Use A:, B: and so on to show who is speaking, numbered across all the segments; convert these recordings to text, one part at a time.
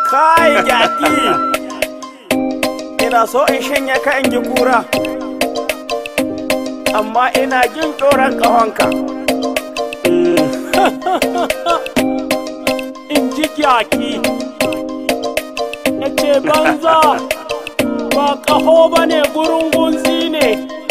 A: kai gyaki ina so in shanya ka in ji kura amma ina jin tsoron ƙahonka in ji gyaki na ce banza ba ƙaho ba ne gurin gunzi ne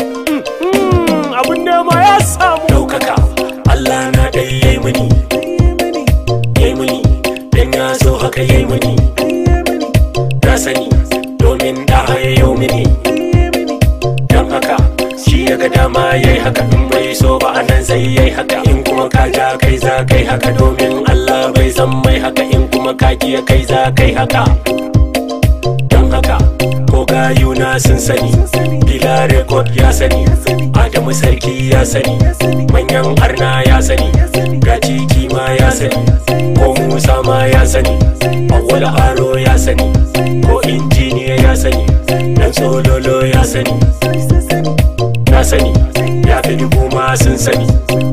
A: abin nema ya samu
B: ɗaukaka Allah na ɗai yayi mini yayi mini dan ya so haka yayi mini na sani domin da hayayo mini dan haka shi ya ga dama yayi haka in bai so ba anan sai yayi haka in kuma ka ja kai za kai haka domin Allah bai san mai haka in kuma ka kiya kai za kai haka don haka ko gayuna sun sani bila rekod ya sani adamu sarki ya sani manyan arna ya sani gaji kima ya sani ko musa ma ya sani awwal aro ya sani ko injiniya ya sani dan sololo ya sani na sani ya fi dubu ma sun sani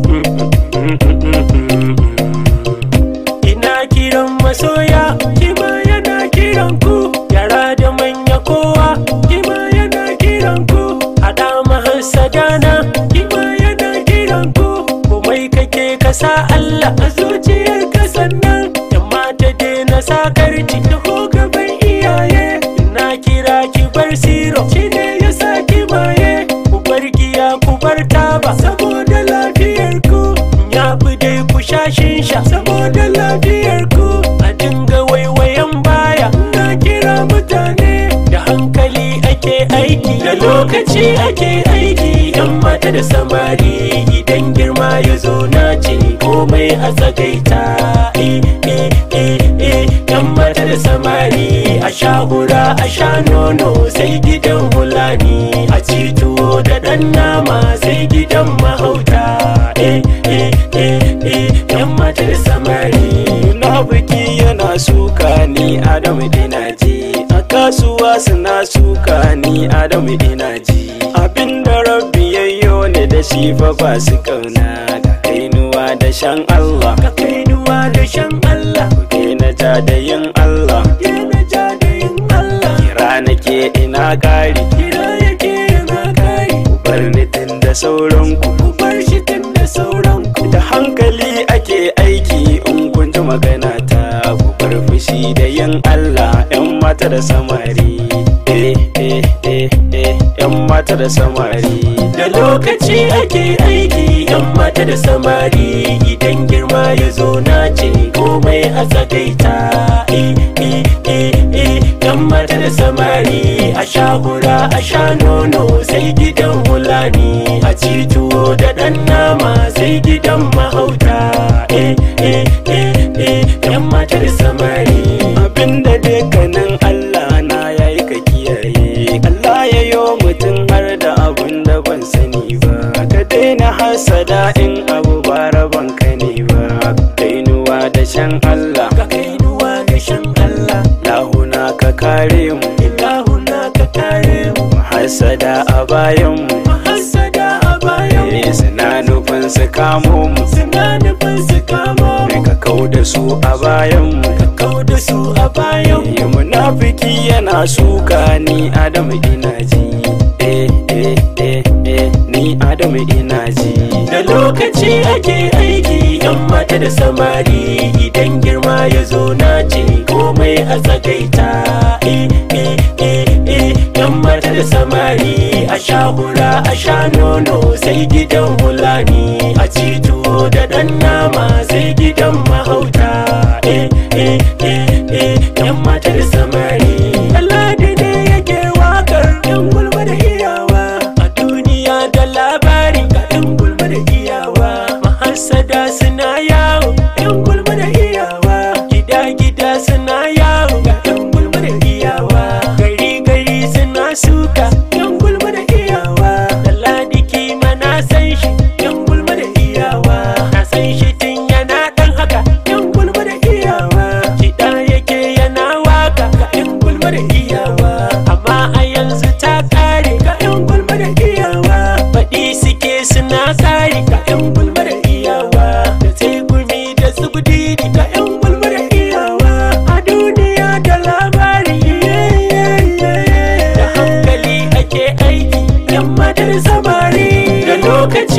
B: ina kiran masoya kima yana kiran ku yara da manya kowa kima yana kiran ku hada mahassadana kima yana kiran ku komai kake kasa Allah a zuciyar ka sannan yamma ta daina sakarci da gaban iyaye na kira ki bar siro shine ya sa ki maye ku bar giya ku bar taba saboda lafiyar ku ya fi dai ku sha shisha saboda lafiyar ku a dinga waiwayen baya na kira mutane da hankali ake aiki da lokaci ake aiki yan mata da samari idan girma ya zo na ce komai a tsagaita eh eh eh eh yan mata da samari a sha hura a sha nono sai gidan hulani a ci tuwo da ɗan nama sai gidan mahauta eh eh eh eh yan mata da samari
A: munafiki yana suka ni adamu ina ji a kasuwa suna suka ni adamu ina ji abinda rabbi yayyo ne da shi fa ba su kauna ga kainuwa da shan Allah
B: ka kainuwa da shan Allah
A: ke na ja da yin Allah
B: ke na ja da yin Allah
A: kira nake ina kari
B: kira yake yana kari
A: bar nitin da sauranku
B: ku bar shi tun da sauranku
A: da hankali ake aiki in kun ji magana ta ku bar fushi da yin Allah yan mata da samari eh eh eh eh yan mata da samari
B: da lokaci ake aiki yan mata da samari idan girma ya zo na ce komai a tsagaita eh eh eh eh yan mata da samari a sha hura a sha nono sai gidan hulani a ci tuwo da ɗan nama sai gidan mahauta eh eh eh eh yan mata da samari
A: abinda dukkanin Allah na yayi ka kiyaye Allah ya yo mutum har da abun da ban sani ba ka daina hasada in abu ba raban ka ne ba kainuwa da shan Allah
B: ka kainuwa da shan Allah
A: lahuna ka kare mu
B: ilahuna ka kare mu
A: hasada a bayan mu
B: mahassada a bayan mu
A: Eh, suna nufin su kamo mu
B: suna nufin su kamo mu
A: ka kau da su a bayan mu
B: ka kau da su a bayan mu
A: Eh, munafiki yana suka ni adamu ina ji eh eh eh eh ni adamu ina ji
B: da lokaci ake aiki yan mata da samari idan girma ya zo na ce komai a tsagaita eh eh eh eh yan mata da samari a sha hura a sha nono sai gidan hulani a ci tuwo da ɗan nama sai gidan mahauta eh eh eh eh yan mata da samari Ladi ne yake wakar yan gulma da iyawa a duniya da labari ga yan gulma da iyawa mahassada suna yawo yan gulma da iyawa gida gida suna yawo ga yan gulma da iyawa gari gari suna suka yan gulma da iyawa da ladi kima na san shi yan gulma da iyawa na san shi tun yana dan haka yan gulma da iyawa kiɗa yake yana waka ga yan gulma da iyawa amma a yanzu ta kare ga yan gulma da iyawa faɗi suke suna tsari ga yan gulma da iyawa da sai gumi da su ga yan gulma da iyawa a duniya da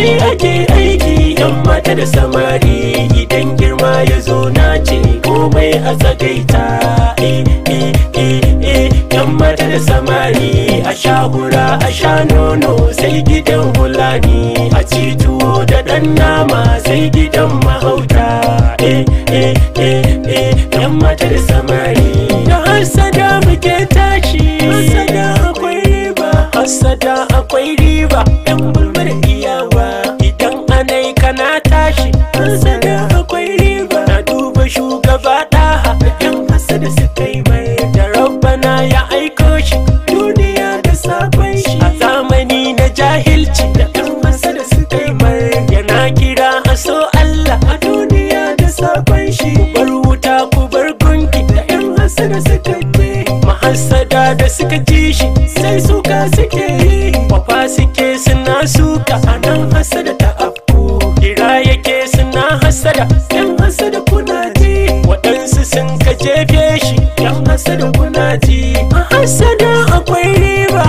B: lokaci ake aiki yan mata da samari idan girma ya zo na ce komai a tsagaita eh eh eh eh yan mata da samari a sha hura a sha nono sai gidan hulani a ci tuwo da ɗan nama sai gidan mahauta eh eh eh eh yan mata da samari da hasada muke tashi hasada akwai riba hasada akwai riba yan bulmar iyawa idan anai kana tashi hasada akwai riba na duba shugaba ɗaha yan hasada suka yi mai da rabbana ya aiko shi duniya da sabon shi a zamani na jahilci da yan hasada suka yi mai yana kira a so Allah a duniya da sabon shi ku bar wuta ku bar gunki da yan hasada suka je mahassada da suka ji shi sai suka suke yi kwafa suke suna suka a nan hasada ta afku kira yake suna hasada yan hasada kuna ji waɗansu sun ka jefe shi yan hasada kuna ji a hasada akwai riba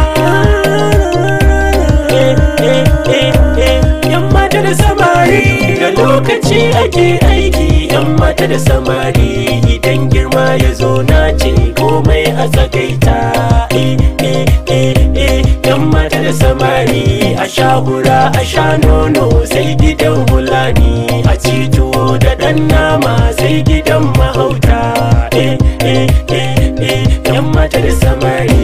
B: Eh, eh, eh, eh, yan mata da samari da lokaci ake aiki yan mata da samari idan girma ya zo na ce komai a tsagaita eh, eh, eh, eh, yan mata da samari a sha hura a sha nono sai gidan hulani a ci tuwo da ɗan nama sai gidan mahauta eh, eh, eh, eh, yan mata da samari